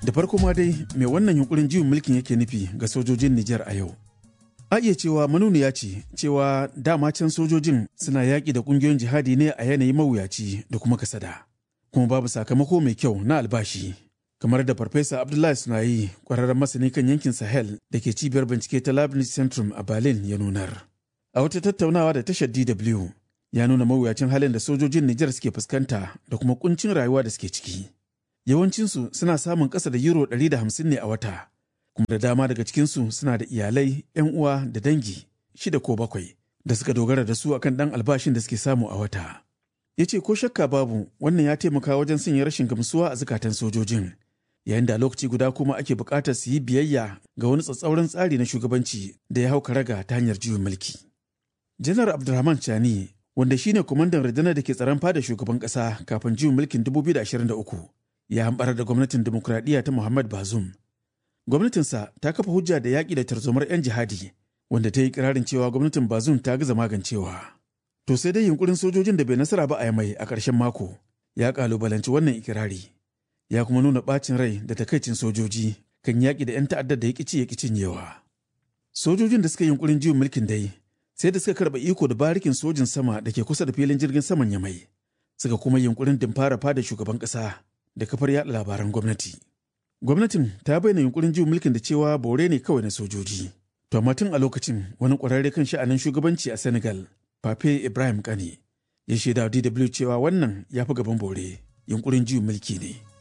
Da farko ma dai mai wannan yunkurin juyin mulkin yake nufi ga sojojin Nijar a yau. A iya cewa manuniya ce cewa dama can sojojin suna yaƙi da ƙungiyoyin jihadi ne a yanayi mawuyaci da kuma kasada. Kuma babu sakamako mai kyau na albashi. Kamar da Farfesa Abdullahi Sunayi, ƙwararren masani kan yankin Sahel da ke cibiyar bincike ta Leibniz Centrum a Berlin ya nunar. A wata tattaunawa da tashar DW ya nuna mawuyacin halin da sojojin Nijar suke fuskanta da kuma kuncin rayuwa da suke ciki. Yawancinsu suna samun ƙasa da euro 150 ne a wata, kuma da dama daga cikinsu suna da iyalai, 'yan uwa da dangi shida ko bakwai da suka dogara da su akan ɗan albashin da suke samu a wata. Ya ce ko shakka babu wannan ya taimaka wajen sanya rashin gamsuwa a zukatan sojojin, yayin da lokaci guda kuma ake buƙatar su yi biyayya ga wani tsatsauran tsari na shugabanci da ya hau karaga ta hanyar juyin mulki. Janar Abdulrahman Chani wanda shine kwamandan rundunar da ke tsaron fada shugaban kasa kafin juyin mulkin 2023 ya hambar da gwamnatin demokuraɗiyya ta Muhammad Bazoum. Gwamnatinsa ta kafa hujja da yaƙi da tarzomar 'yan jihadi wanda ta yi kirarin cewa gwamnatin Bazoum ta gaza magancewa. To sai dai yunkurin sojojin da bai nasara ba a mai a ƙarshen mako ya ƙalubalanci wannan ikirari. Ya kuma nuna ɓacin rai da takaicin sojoji kan yaƙi da 'yan ta'addar da ya ƙici ya cinyewa. Sojojin da suka yi yunkurin juyin mulkin dai sai da suka karɓa iko da barikin sojin sama da ke kusa da filin jirgin saman yamai suka kuma yunkurin dimfara fada shugaban ƙasa da kafar yaɗa labaran gwamnati gwamnatin ta bayyana yunkurin juyin mulkin da cewa bore ne kawai na sojoji to amma tun a lokacin wani ƙwararre kan sha'anin shugabanci a senegal pape ibrahim kane ya shaida dw cewa wannan ya fi gaban bore yunkurin juyin mulki ne